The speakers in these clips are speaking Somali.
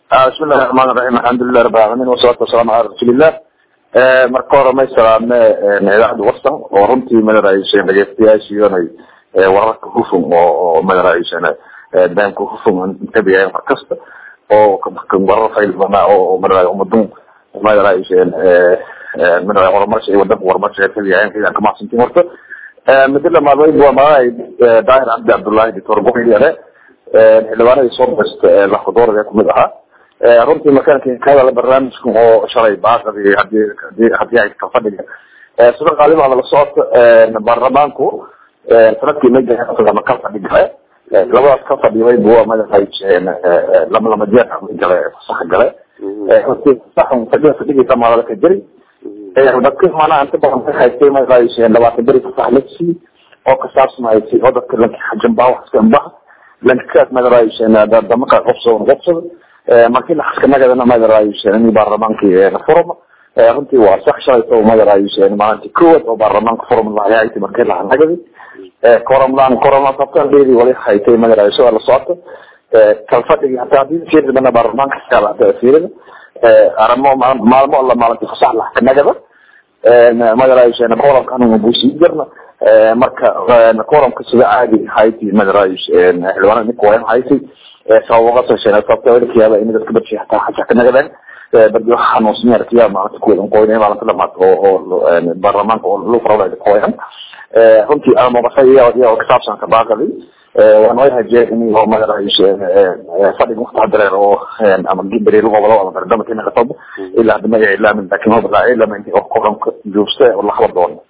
bismi illahi raxmaan raxiim alxamdulilah rabi alcalamin wasalaatu wasalaamu cala rasuulillah marka hore may salaame idaacadda warsan oo runtii madaraayisan dhegeystayaashiidanay wararka hufun oo madaraayisan daamka hufun intabiyayan mar kasta oo warar faylbana oo madaraayo umadun madaraayisan madaraayo horumarsha iyo wadanka horumarsha ee tabiyayan ciidan ka mahadsantiin horta muddo lamaadweyd waa magaay daahir cabdi cabdullahi doctor buxiyare xildhibaanadii soo basta laxudoorada kumid ahaa runtii markaan ka hadala barnaamijkan oo shalay baaqadi hadii hadii hadii ay ka fadhiga sida qaalibaada la socota baarlamaanku sanadkii ma ka fadhi gale labadaas ka fadhiyay bua madaxay lama lama jeer gale fasax gale runtii fasaxun fadhiga fadhigiisa maalada ka jiri dadka maanaa inta badan ka haystay madaxay labaatan beri fasax la sii oo ka saabsanaysay oo dadka lanka xajanbaa wax iska imbaha lankaas madaxay damaka qobsado qobsado markii laxaskanagadana madaraayisan baarlamaankii forum runtii waa sax shalayto madaraayisan maalintii koowaad oo baarlamaanka forum lahayaytay markii lahanagadi koromlan koromlan sabtandeedi wali haytay madaraayiso la socota kalfadhigi hataa hadii fiirdana baarlamaanka iskala fiirida arimo maalmo alla maalintii fasax laxkanagada madaraayisan koromkan busii jirna marka koromka sida caadi hayti madaraayisan xildhibaanada ninka wayan haytay sababaqasasabtakiyaaba in dadka badshi hataa xaja ka nagadeen badi waxa xanuunsan arkiya maalinta kuwada qoyn maalinta dhamaad oo oo baarlamaanka oo lu farada qoyan runtii amabasa iyo kasaabsan ka baaqadi waan way hajee in oo madaraayish fadhiga waqti hadareer oo ama beri lagu wado ama bardama tina qatob ilaa hadda magaca ilaamin laakiin ma balaa ilaa intii oo koranka joogsta oo la xabar doono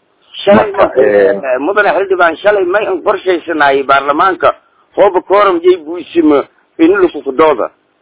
mudane xildhibaan shalay may an qorshaysanaayay baarlamaanka hooba kooram jay buisimo inulukukudooda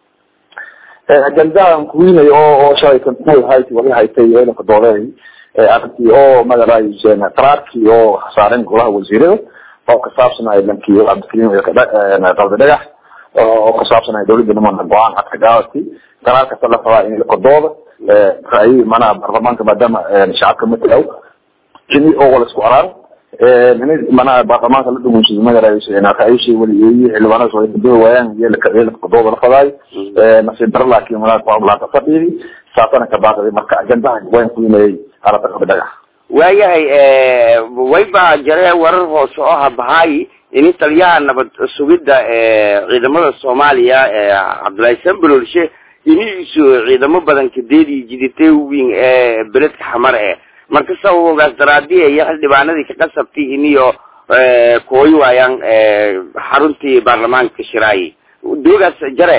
ajandahan kuwiinay oo oo shalay kantuul hayti wali haytay elanka doodeey arrintii oo madaraayisan qaraarkii oo saaren golaha wasiirada oo kasaabsanay lankii cabdikariim qalbi dhagax oo kasaabsanay dawladda nimana go-aan cad ka gaawatay qaraar kasta la rabaa in lakadooda ra'yi manaha baarlamaanka maadaama shacabka matalaw kini oo wala isku araan manaha baarlamaanka la dhugunshiday madaraayisan ra'yishi waliyeeye xildhibaanada soo kadoo waayaan yeelakadooda la fadaay nasiib daro laakiin manaha laanta fadhiyadi saasana ka baaqday marka ajandaha wayn kuinayay alata qalbi dhagax waayahay wayba jare warar hoose oo habahaay ini taliyaha nabad sugidda ciidamada soomaaliya cabdullaahi sambalolshe iniisu ciidamo badan kadeedii jiditay weyn ee beledka xamar e marka sababogaas daraadiya iyo xildhibaanadii ka qasabtay iniyo kooyi waayaan xaruntii baarlamaanka shiraayi doogaas jare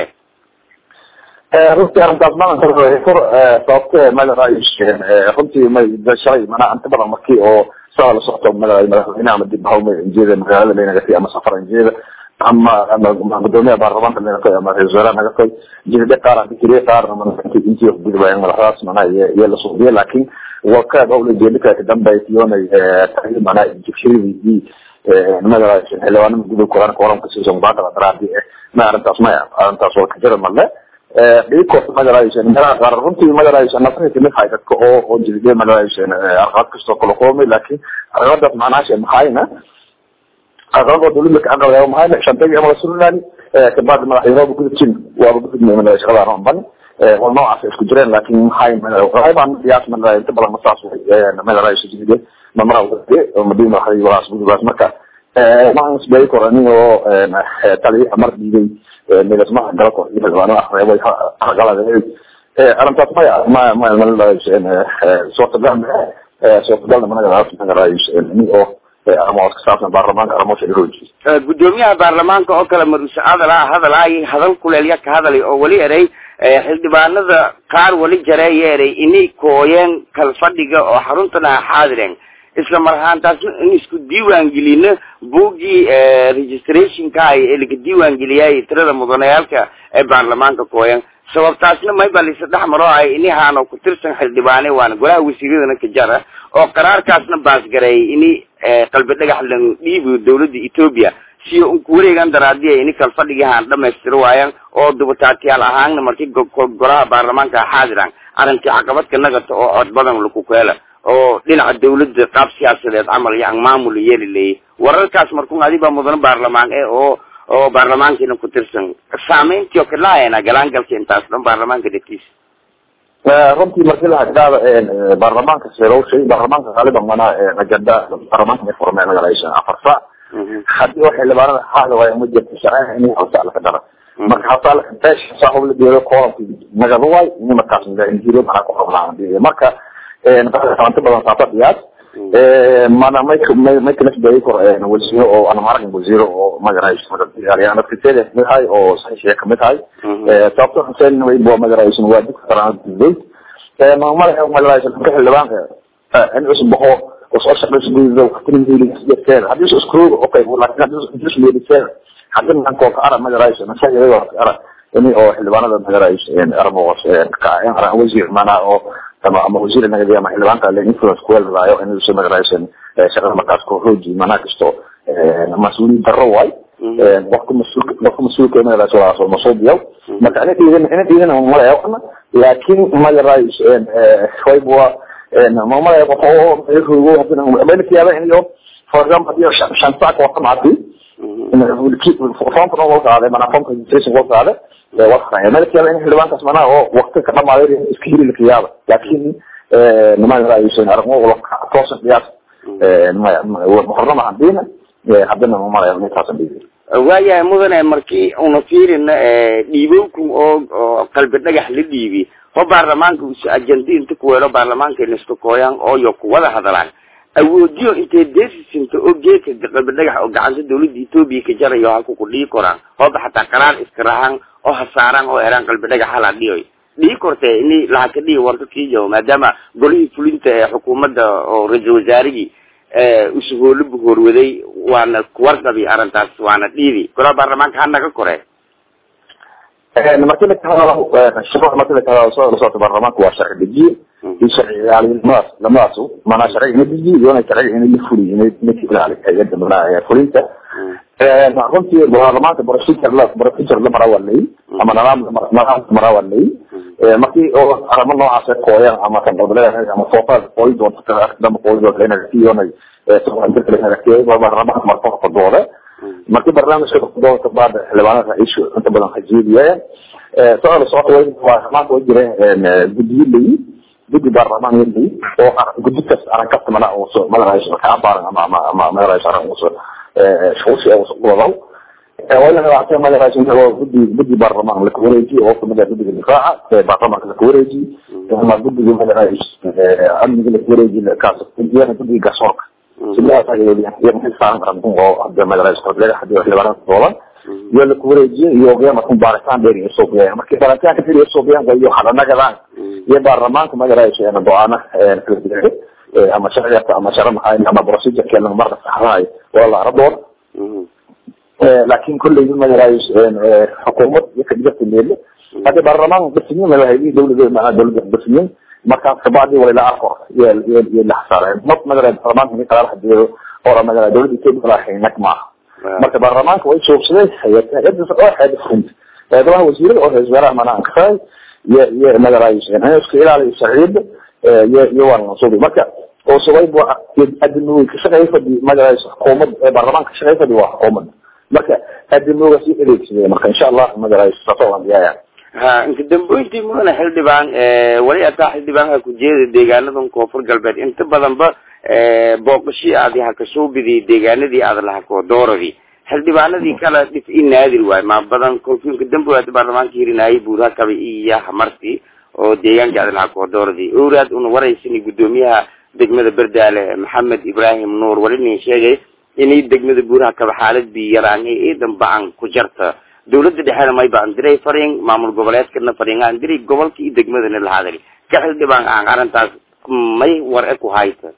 runtii arrintaas maanka kor sababte madaraayish runtii may shalay manaa inta badan markii oo saa la socto madaray madaxweyne ama dib hawme injeeda magaalada laynagati ama safar injeeda ama ama gudoomiyaha baarlamaanka laynagatoy ama ra-isul wasaaraha nagatoy jidade qaar dikriye qaar intii gudbayaan madaxdaas manaa iyo la suubiye laakiin wakaad owla jeedika kadambaytiyoonay manaa jibshiridii madaraayish xildhibaanada gudub koran koramka siisan baaqada daraadi ma arrintaas ma arrintaas waa kajira male dhikoorta madaraayisan meelaha qaar runtii madaraayisan nafaka kamid hay dadka oo oo jilide madaraayisan arqaad kastoo kala qoomay laakiin arqadaas macnaasha maxayna arqaad oo dawladda ka aqalaya maxayna shantagi ama rasululani kabacdi madaxyaroba gudubjin waaba gudubnay madaraayish shaqada aan ban waa noocaas isku jireen laakiin maxay qaybaan diyaas madaraayish inta badan masaas way madaraayish jilide mamara wade madina waxay walaas gudubaas marka maan isbay korani oo taliya mar dhiibay midasmaha galko iyo xildhibaanada reebay qalad arrintaas maya ma ma suurtagal suurtagalna managaraayni oo arrimood ka saabsan baarlamaanka arrimood shirooji gudoomiyaha baarlamaanka oo kale maruse hadala hadalaay hadal kuleelya ka hadalay oo weli eray xildhibaanada qaar weli jareeya eray inay kooyeen kalfadhiga oo xaruntana xaadireen isla mar ahaantaasna in isku diiwaan gelino buuggii registrationka ay ee laga diiwaan geliyay tirada mudanayaalka ee baarlamaanka kooyan sababtaasna mayba lisa dhex maro ay inihaano ku tirsan xildhibaane waana golaha wasiiradana ka jara oo qaraarkaasna baasgareeyay ini qalbi dhagax lan dhiibi dawladda ethoopia siyo unku wareegan daraadiya ini kalfadhigihaan dhamaystiro waayaan oo dubataatiyaal ahaanna markii golaha baarlamaanka xaadiran arrintii caqabadka nagata oo cod badan laku keela oo dhinaca dawladda qaab siyaasadeed camal iyo maamul yeeli leeyay wararkaas markun adiba mudan baarlamaan e oo oo baarlamaankiina ku tirsan saameyntii oo kalaayana galaangalka intaas dhan baarlamaanka dhegtiisa runtii markii la hadlaaba baarlamaanka sirowshay baarlamaanka qaaliban mana ajenda baarlamaanka ay furmeen magaraysa afar saac hadii oo xildhibaanada xaada waay uma jirta sharciga in hawsa laka dara marka hawsa laka beesha saaxub la deedo koolanki nagada waay ini markaas injiro mana ku qabnaan marka inta badan saata diyaas mana may may may kala sii kor wasiiro oo aan maragin wasiiro oo magaraysa magaalada dadkeeda midahay oo saxiixa kamid tahay sababta xuseen way boo magaraysa waa dad qaraan dad ma mara magaraysa ka xildhibaanka in cusub baxo oo shaqada gudaha waqtiga meeling sidoo hadii isku screw okay laakiin hadii isku meeling sidoo hadii aan koo ka ara magaraysa masaajid oo ara ini oo xildhibaanada magaraysa in arboos ka in ara wasiir mana oo ama ama wasiir naga diya ma xildhibaanka la influence ku leedahay in uu magaraysa shaqada markaas ko hooji mana kasto mas-uuliyad darro waay waqti mas-uul waqti mas-uulka magaraysa waa soo masoobiyo marka ina dhiidan ina dhiidan ma leeyahay laakiin magaraysa way bua mamada qofo rugo hadina melkiyaada in iyo for example hadii shan saac waqti maati foomka noo qaaday mana foomka registration loo qaaday waqti melkiyaada in xildhibaankaas mana oo waqti ka dhamaaday iska heli lakiyaaba laakiin niman raayusan aragmo wala toosan qiyaas muxarama hadina hadina mamalaya intaas dhiibi waayahay mudane markii una fiirina dhiibowkum oo oo qalbi dhagax la dhiibi oo baarlamaanka usi ajandi inta kuweelo baarlamaanka inaska kooyaan ooyo kuwada hadalaan awoodiyo intay deesisinta oo geedka qalbi dhagax oo gacanta dawladda etoobiya ka jarayo halku ku dhii koraan hooba xataa qaraar iska rahaan oo hasaaraan oo eraan qalbi dhagax hala dhiyoy dhii kortee ini laha ka dhihi warka kiijawo maadaama golihii fulinta ee xukuumadda oo ra-iisul wasaarigii usuhoolo buhoorwaday waana kuwarqabi arrintaas waana dhiidi golaa baarlamaanka ha naga kore markii lakahadalo shuruuc markii lakahadalo soo la socota baarlamaanka waa sharci dejiye iyo sharci ilaalinimadaas lamadaas maanaa sharciga ina dejiye iyo sharciga ina la fuliyo ina ina ka ilaali hay-adda manaa fulinta runtii baarlamaanka procedure la procedure la maraa waa leeyi ama nidaam nidaam maraa waa leeyi markii oo arrimo noocaas kooyaan ama kan goboleed ama foofaad kooyi doonta dama kooyi doonta inay fiyoonay baarlamaanka marka ka dooda markii barnaamijka doonka baada xildhibaanada ishu inta badan hajiidiyeen soo la socota way baarlamaanka way jireen guddiyo leeyi guddi baarlamaan leeyi oo guddi kas aran kasta mana oo soo madaraysa ka baaran ama ama ama madaraysa aran oo shuushi oo soo wadaw wala waxaa madaraysa oo guddi guddi baarlamaan la wareejiyo oo kamid ah guddiga difaaca ee baarlamaanka la wareejiyo ama guddiga madaraysa amniga la wareejiyo kaas guddiga guddiga garsoorka sidaas ayay leeyihiin saaran karan oo hadda madaraysa qodlaga hadii xildhibaanada doolan iyo la wareejiyo iyo qiyam ku baaritaan dheer iyo soo qiyam markii baaritaanka dheer iyo soo qiyam iyo hadanagadaan iyo baarlamaanka madaraysa ee doona ee ama sharciga ama sharci maxay ama procedure kale marka saxahay wala la radoon laakiin kulli madaraysa xukuumad iyo kadibta leele hadda baarlamaanka bisniin la hayay dawladda ma dawladda bisniin markaas kabacdi wala la arko iyo iyo la xasaaray mad madaraysa baarlamaanka ni qaar hadiyo oo madaraysa dawladda Itoobiya la hayay nakma marka baarlamaanka way joogsaday hay'adda oo hay'adda fulinta hay'adaha wasiirada oo hay'adaha wasaaraha manaa ankafay iyo iyo madaraysa inay isku ilaaliyo sharciyada iyo iyo waan soo marka oo sabay buu adduunka ka shaqeeyay fadhi madaraysa xukuumad ee baarlamaanka ka shaqeeyay fadhi waa xukuumad marka adduunka si adeegsaday marka insha Allah madaraysa soo diyaaya ha inta damboyntii mudane xildhibaan wali ataa xildhibaanka ku jeeda deegaanadan koonfur galbeed inta badanba booqashii aadi ha kasoo bidiyay deegaanadii aad laha koodooradii xildhibaanadii kala dhif i naadir waay ma badan kolfiinka dambo aad baarlamaanka hirinaayay buuraha kaba iyo hamarti oo deegaanka aad laha koodooradii owraad una waraysani guddoomiyaha degmada berdaale maxamed ibrahim nuur wali nin sheegay inay degmada buuraha kaba xaalad bi yaraan iidan bacan ku jarta dawladda dhexena may baan diray fariin maamul goboleedkana fariin aan diray gobolka iyo degmadana la hadali ka xildhibaan aan arrintaas may war e ku hayta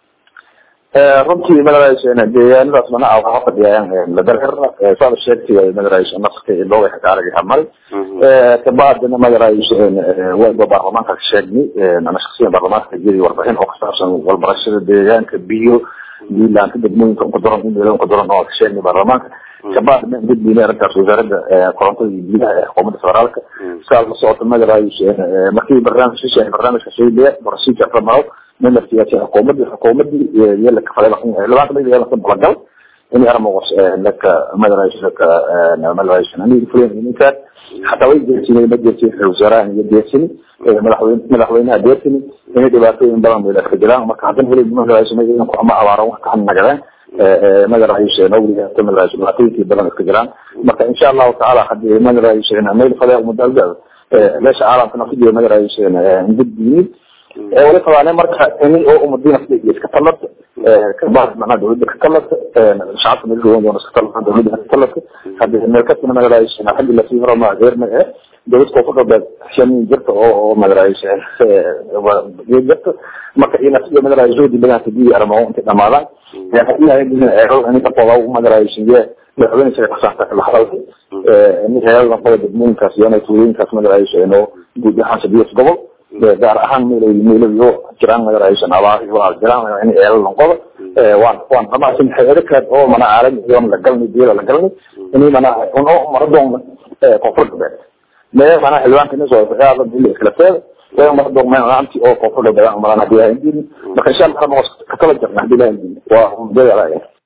runtii madaraysa deegaanadaas mana waxa fadhiyaan la dareerna saada sheegtay madaraysa nafka looga xakaaragay hamari kabacdina madaraysa wayba baarlamaanka ka sheegnay ana shaksiyan baarlamaanka jiri warbixin oo kasaabsan walbarashada deegaanka biyo biilaanka degmooyinka unkadoran in unkadoran oo ka sheegnay baarlamaanka kabacdina gudbina arrintaas wasaaradda korontada iyo biyaha ee xukuumadda federaalka saa la socota madaraysa markii barnaamij shisha barnaamijka shayliya procedure la maro من السياسة حكومتي حكومتي يلا كفاية لكم لبعض ما يلا كم بلغل ini armogos laka madaraash laka madaraash ani fulen ninka hataa way jeesinay ma jeesin wasaaraha iyo jeesini madaxweyne madaxweynaha jeesini inay dhibaatooyin badan bay dadka jiraan marka haddana weli madaraash ku ama abaaro wax ka nagadeen madaraash nawliga hata madaraash dhibaatooyinkii badan iska jiraan marka insha allahu tacaala hadii madaraash meel fadaya mudaalgaada meesha caalamkana ku jira madaraash gudbiyid wali qabaane marka ini oo umadina iska talata kabahad macnaha dawladda ka talata shacabka meel joogan doona iska talata dawladda ka talata hadii meel kastina madaraash xaggi lasii horo ma geerna eh dawlad koonfur galbeed shanin jirta oo oo madaraash jirta marka ina siyo madaraash joodi badan hadii armo inta dhamaadaan hadii ay eero ini ka qodob madaraash iyo madaxweyne shaqa kasaarta la hadalay ini heelna qodob degmooyinkaas iyo tuulooyinkaas madaraash inoo guud ahaan sadiyas gobol gaar ahaan meelay meelayo jiraan madaraayshan abaar waa jiraan in eela lanqodo waan waan dhamaasin hayado kale oo mana caalami iyo la galni diila la galni ini mana uno maradoon koonfur galbeed mee mana xildhibaanka ina soo aada dila iskala teeda way maradoon meel aanti oo koonfur galbeed aan marana hadii aan diin marka insha allah ma ka kala jirna hadii aan diin waa umdeeda